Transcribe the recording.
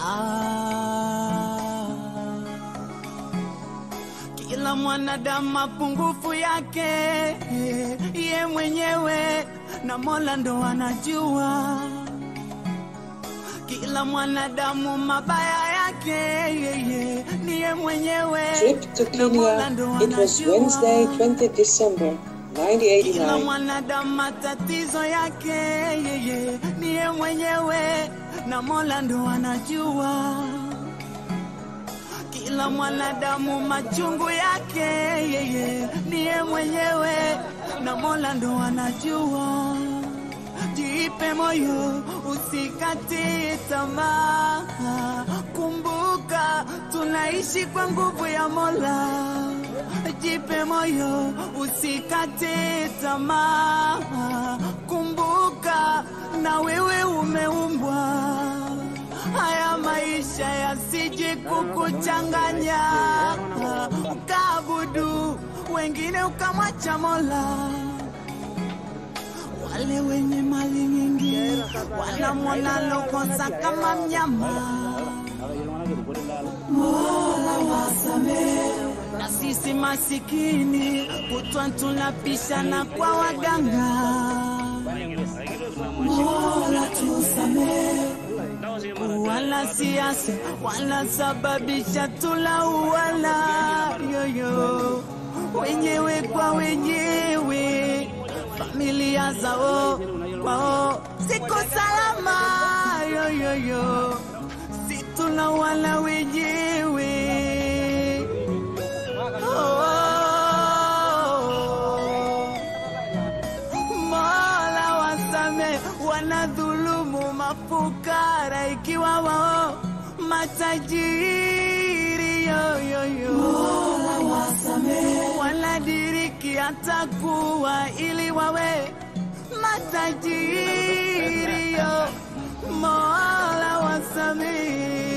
Ah, kila mwanadamu mapungufu yake ye mwenyewe na Mola ndo anajua. Kila mwanadamu mabaya yake yeye ni ye mwenyewe Trip to na Mola Kenya. ndo It was anajua. Wednesday, 20th December Kila 1989. mwanadamu matatizo yake yeye niye mwenyewe na Mola ndo anajua. Kila mwanadamu machungu yake yeye niye mwenyewe na Mola ndo anajua. Jipe moyo, usikate tamaa. Kumbuka tunaishi kwa nguvu ya Mola. Jipe moyo, usikate tamaa. Kumbuka na wewe umeumbwa. Haya maisha yasije kukuchanganya, ukaabudu wengine ukamwacha Mola. Wale wenye mali nyingi wanamwona lokosa kama mnyama. Mola wasamehe, na sisi masikini kutwa tunapishana kwa waganga. Mola tusamehe, wala siasa wanasababisha tulauana yoyo wenyewe kwa wenyewe, familia zao kwao ziko salama yoyoyo, si tunauana wenyewe oh. Mola wasame wanadhulumu mafukara ikiwa wao matajiri yoyoyo. Mola wasame wanadiriki hata kuwa ili wawe matajiri yo. Mola wasame